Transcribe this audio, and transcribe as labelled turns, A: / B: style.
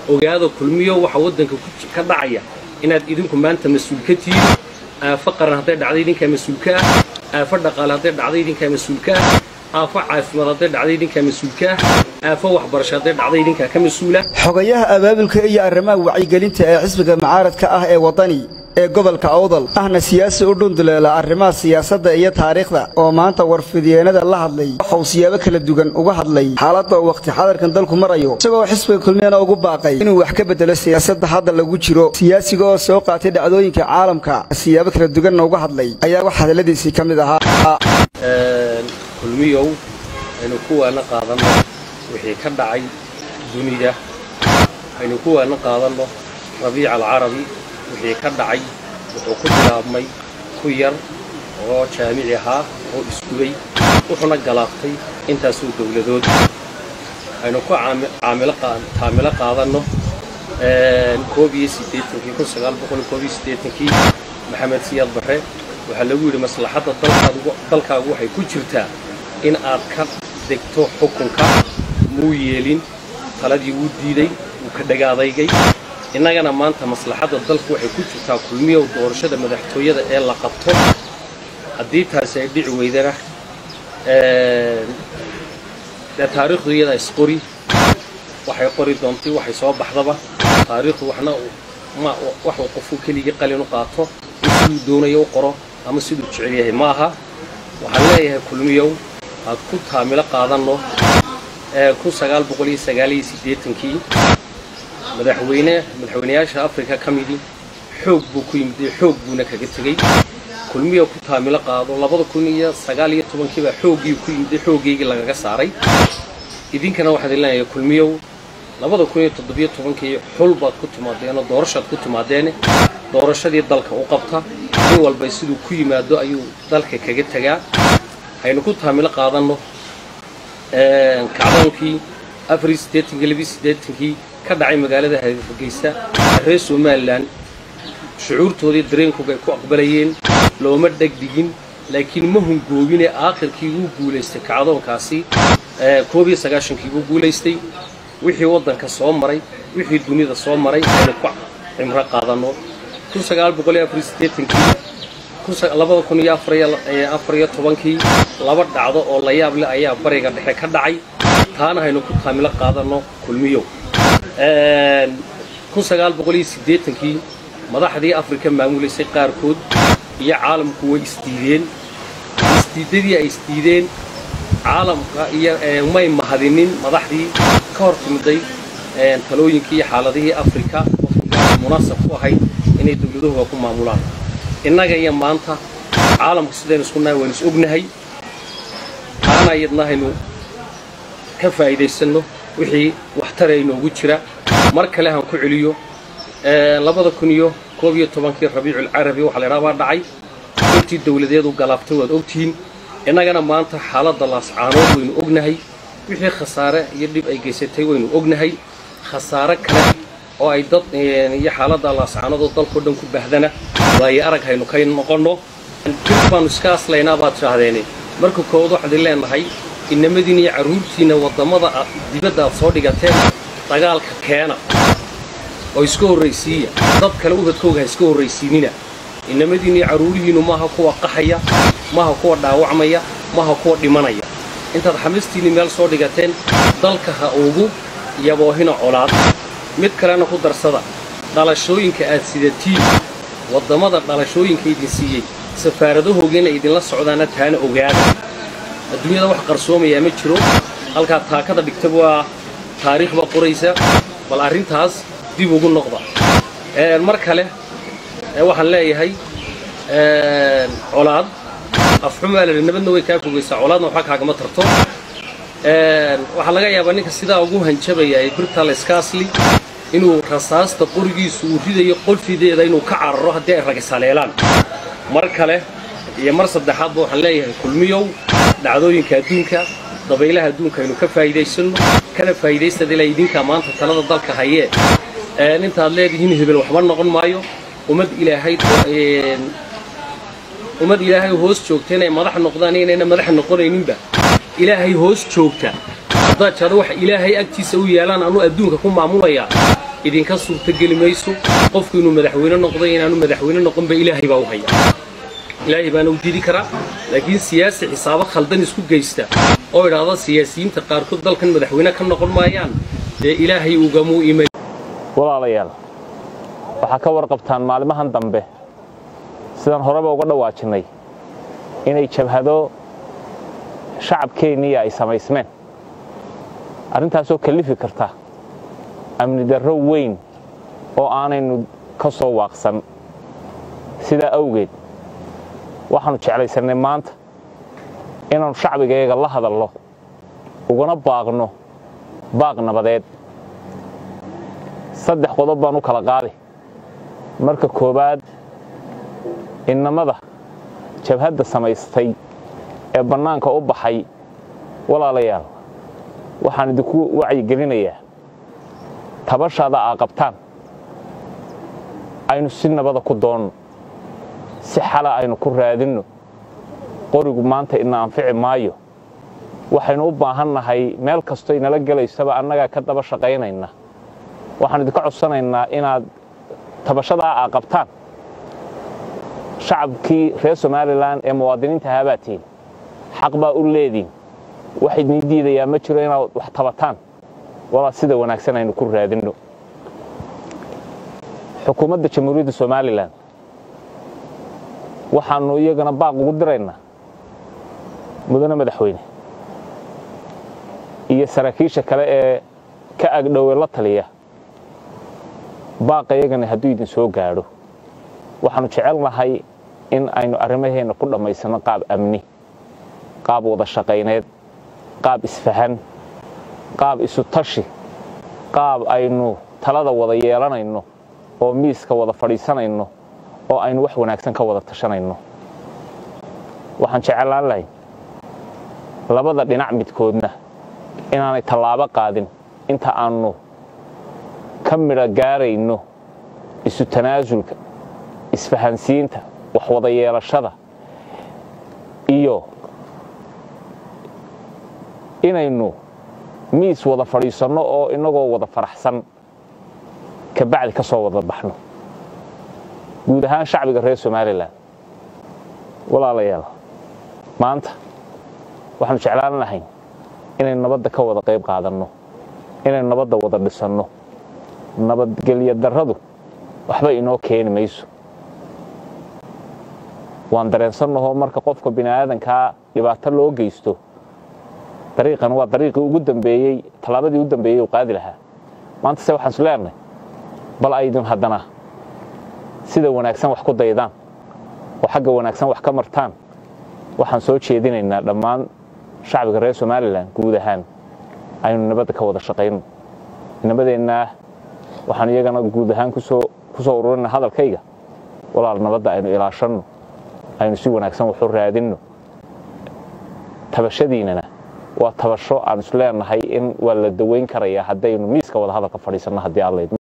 A: ogaado kulmiyo waxa waddanka ka dhacaya inaad idinku maanta mas-uul ka tihiin aafo qaran hadday dhacday idinkaa mas-uulka ah aafo dhaqaale hadday dhacday idinkaa mas-uulka ah aafo caafimaad hadday dhacday idinkaa mas-uulka ah aafo waxbarasho hadday dhacday idinkaa ka mas-uula
B: xogayaha abaabulka iyo arrimaha wacyigelinta ee xisbiga mucaaradka ah ee waddani ee gobolka awdal ahna siyaasi u dhunduleela arrimaha siyaasadda iyo taariikhda oo maanta warfidyeennada la hadlay waxa uu siyaabo kala duwan uga hadlay xaaladda uu wakhti xadarkan dalku marayo isagoo xisbiga kulmiyana ugu baaqay inuu wax ka beddelo siyaasadda hadda lagu jiro siyaasiga oo soo qaatay dhacdooyinka caalamka siyaabo kala duwanna uga hadlay ayaa wax hadalladiisii ka mid ahaa
A: kulmiyow aynu kuwaana qaadanno wixii ka dhacay dunida aynu kuwaana qaadanno rabiica alcarabi wixii ka dhacay wuxuu ku bilaabmay ku yar oo jaamici ahaa oo isgubay wuxuuna galaaftay intaasoo dawladood aynu ku taamilo qaadanno koob iyo siddeetankii kun sagaal boqol koob iyo siddeetankii maxamed siyaad barre waxaa lagu yidhi maslaxadda dalkaagu waxay ku jirtaa in aad ka degto xukunka muu yeelin taladii wuu diiday wuu ka dhagaadaygay innagana maanta maslaxadda dalku waxay ku jirtaa kulmiyow doorashada madaxtooyada ee la qabto haddii taasi ay dhici weydana dee taariikhdu iyada isqori waxay qori doontay waxay soo baxdaba taariikhdu waxna waxuu qofku keligii qalin u qaato siduu doonayo u qoro ama siduu jecel yahay ma aha waxaan leeyahay kulmiyow aad ku taamilo qaadanno kun sagaal boqol iyo sagaal iyo siddeetankii madaxweyne madaxweynayaasha afrika ka midii xoog buu ku yimid xoog buuna kaga tegey kulmiyow ku taamilo qaado labada kun iyo sagaal iyo tobankiibaa xooggii ku yimid xooggeygii lagaga saaray idinkana waxaad leeyahay kulmiyow labada kun iyo toddobiyo tobankii xul baad ku timaadeenoo doorashaad ku timaadeene doorashadii dalka u qabta nin walba siduu ku yimaado ayuu dalka kaga tegaa haynu ku taamilo qaadanno kacdoonkii afar iyo siddeetankii labiyo siddeetankii ka dhacay magaalada hargeysa reer somalilan shucuurtoodii dareenkooga ay ku aqbalayeen looma dhegdhigin laakiin ma hungoobine aakhirkii wuu guulaystay kacdoonkaasi koob iyo sagaashankii wuu guulaystay wixii waddanka soo maray wixii dunida soo maray aynu ku cimro qaadanno kun sagaal boqol iyo afar iyo siddeetankii labada kun iyo afar iyo tobankii laba dhacdo oo la yaab leh ayaa bariga dhexe ka dhacay taana haynu ku taamilo qaadanno kulmiyow kun sagaal boqol iyo siddeetankii madaxdii afrika maamulaysay qaarkood iyo caalamku way isdiideen isdiiddadii ay isdiideen caalamka iyo may mahadinin madaxdii ka hor timiday talooyinkii iyo xaaladihii afrika munaasab ku ahayd inay dawladuhuga ku maamulaan innaga iyo maanta caalamku sidaynu isku nahay waynu is ognahay taana iyadna haynu ka faa'iidaysanno wixii waxtara inoogu jira mar kale han ku celiyo labada kun iyo koob iyo tobankii rabiiculcarabi waxaa laydhaha baa dhacay intii dawladeedu galaaftay waad ogtihiin innagana maanta xaaladda laascaanood waynu ognahay wixii khasaare iyo dhib ay geysatay waynu ognahay khasaare kale oo ay dad iyo xaaladda laascaanood oo dalkao dhan ku baahdana waayo arag haynu ka noqonno dib baanu iska aslaynaa baad tidhaahdeene marka koowaad waxaad i leenahay inamadiina iyo carruurtiinna waddamada dibadda aad soo dhigateen dagaalka keena oo iska horraysiiya dad kale ubadkooga ha iska horraysiinina inamadiina iyo carruurihiinnu maaha kuwa qaxaya maaha kuwa dhaawacmaya maaha kuwa dhimanaya intaad xamistiinni meel soo dhigateen dalka ha ugu yaboohina colaad mid kalena ku darsada dhalashooyinka aad sidatiin waddamada dhalashooyinka idin siiyey safaaradahoogiina idinla socdaana taana ogaada adduunyada wax qarsoomayaa ma jiro halkaa taakada dhigta waa taariikh baa qoraysa bal arrintaas dib ugu noqda mar kale waxaan leeyahay colaad afxumaa la nabadna way kaa fogaysaa colaadna waxba kaagama tarto waxaa laga yaabaa ninka sidaa ugu hanjabaya ee birtal skaasli inuu rasaasta qorigiisu uu ridayo qolfideeda inuu ka cararo haddii ay ragisaleelaan mar kale iyo mar saddexaadba waxaan leeyahay kulmiyow dhacdooyinka adduunka dabaylaha adduunka aynu ka faa'iidaysanno kana faa'iidaystada ilaa idinkaa maanta talada dalka hayee intaad leedihiin hebel waxba noqon maayo ummad ilaahay ummad ilaahay hoos joogta inay madax noqdaan inayna madax noqonayninba ilaahay hoos joogta haddaad jado waxa ilaahay agtiisa u yaalaan anuu adduunka ku maamulayaa idinka suurtogeli mayso qofku inuu madaxweyne noqday inaanu madaxweyne noqonba ilaahay baa u haya ilaahay baana u didi karaa laakiin siyaasi xisaabo khaldan isku geysta oo idhaahda siyaasiyiinta qaarkood dalkan madaxweyne ka noqon maayaan dee ilaahay ugamuu imay
C: walaalayaal waxaa ka warqabtaan maalimahan dambe sidaan horeba uga dhawaajinay inay jabhado shacabkeenniya ay samaysmeen arrintaasoo kallifi karta amni darro weyn oo aanaynu ka soo waaqsan sidaa awgeed waxaannu jeclaysannay maanta inaannu shacbigayaga la hadalno ugana baaqno baaq nabadeed saddex qodob baan u kala qaadi marka koowaad innamada jabhadda samaystay ee bannaanka u baxay walaalayaal waxaan idinku wacyigelinayaa tabashaada aa qabtaan aynu si nabada ku doonno si xala aynu ku raadinno qorigu maanta ina anfici maayo waxaynu u baahan nahay meel kastoo inala gelaysaba annagaa ka daba shaqaynayna waxaan idinka codsanaynaa inaad tabashadaa aa qabtaan shacabkii reer somalilan ee muwaadiniinta ahaabaa tihin xaq baa u leediin wax idin diidayaa ma jiro inaad wax tabataan walaa sida wanaagsan aynu ku raadinno xukuumadda jamhuuriyadda somalilan waxaannu iyagana baaq ugu diraynaa mudane madaxweyne iyo saraakiisha kale ee ka agdhowe la taliya baaqa iyagana hadduu idin soo gaadho waxaannu jecelnahay in aynu arrimaheenna ku dhammaysanno qaab amni qaab wada shaqayneed qaab isfahan qaab isu tashi qaab aynu talada wada yeelanayno oo miiska wada fadhiisanayno oo aynu wax wanaagsan ka wada tashanayno waxaan jeclaan lahay labada dhinac midkoodna inaanay tallaabo qaadin inta aannu ka midho gaarayno isu tanaasulka isfahansiinta wax wada yeelashada iyo inaynu miis wada fadhiisanno oo innagoo wada faraxsan kabacdi ka soo wada baxno guud ahaan shacbiga reer somalilan walaalayaal maanta waxaanu jeclaan lahayn inaynu nabadda ka wada qayb qaadanno inaynu nabadda wada dhisanno nabadgelyo darradu waxba inoo keeni mayso waan dareensannahoo marka qofka bini'aadankaa dhibaato loo geysto dariiqan waa dariiqii ugu dambeeyey tallaabadii u dambeeyey uu qaadi lahaa maanta se waxaan is leenahay bal aydin haddana sida wanaagsan wax ku daydaan oo xagga wanaagsan wax ka martaan waxaan soo jeedinaynaa dhammaan shacbiga reer somalilan guud ahaan aynu nabadda ka wada shaqayno nabadeennaa waxaan iyagana guud ahaan kusoo ku soo ururina hadalkayga walaal nabadda aynu ilaashanno aynu si wanaagsan waxu raadinno tabashadiinana waa tabasho aan is leenahay in waa la dawayn karayaa haddaynu miiska wada hadalka fadhiisanno haddii alla